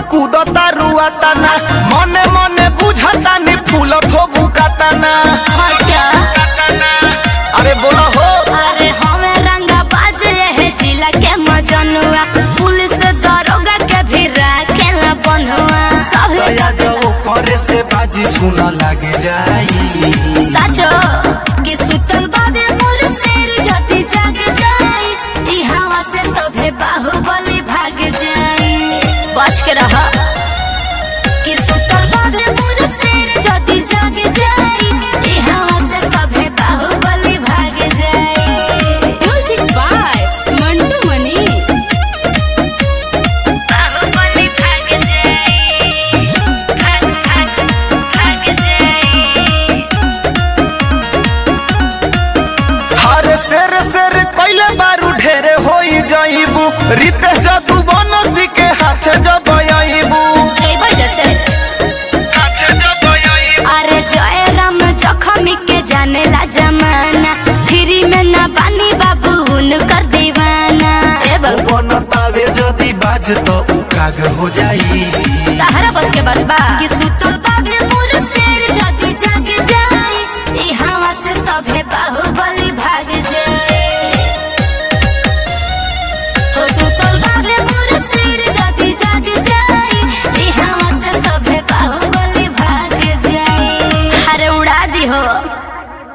कूदता रुआता ना मने मने बुझता नी फूलत हो बुकाता ना अच्छा अरे बोला हो अरे हमें रंगा बाज है जिला के मजनुआ पुलिस दरोगा के भी रखेला बनुआ सब दया जो करे से बाजी सुन लागे जाई साचो कि सुतल बाबे मोर शेर जति जाग जाई ई हवा से सभे बाहुबली भाग जाई बच के रह कि सुतल बाबे मोर शेर जति जाग जाई ई हवा से सभे बाहुबली भाग जाई म्यूजिक बाय मंटू मनी बाहुबली भाग जाई भाग भाग भाग जाई हर शेर शेर कैले बारू ढेरे होई जाइबू रितेश जादू बनसी के हाथे जब आइबू जइबो जैसे हाथे जब आइबू अरे जय राम जखमी के जाने ला जमाना फ्री में ना बानी बाबू कर दीवाना ए बाबू बनतावे जदी बाज तो उ काग हो जाई तहरा बस के बात बा कि सुतल बाबे